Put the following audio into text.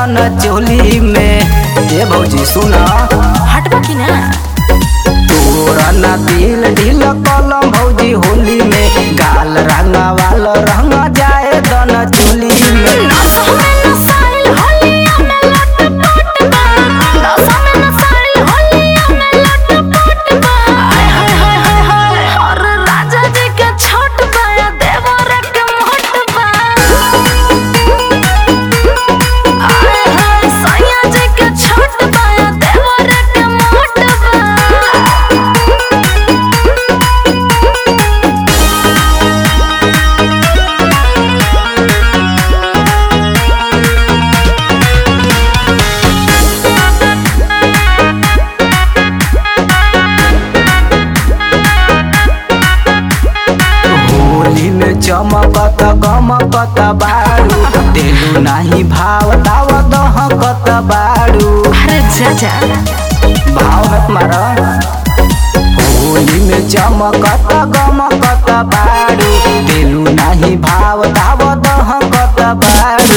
दन चोली में ए भौजी सुना हटबा कि ना तोरा ना दिल ढील कलम भौजी होली में गाल रंगा वाल रंग जाए दन चोली में नसा में नसाइल होलिया में लटपट बा नसा में नसाइल होलिया में लटपट बा हाय हाय हाय हाय हाय और राजा जी के छोट बा या देवर के मोट बा हाय हाय सैया जी के छोट बा या देवर के मोट बा होली में चमकत गमकत बारू देलू नाही भाव दाव दहकत बारू अरे जा जा भाव मत मारा होली में चमकत गमकत बारू देलू नाही भाव दाव दहकत बारू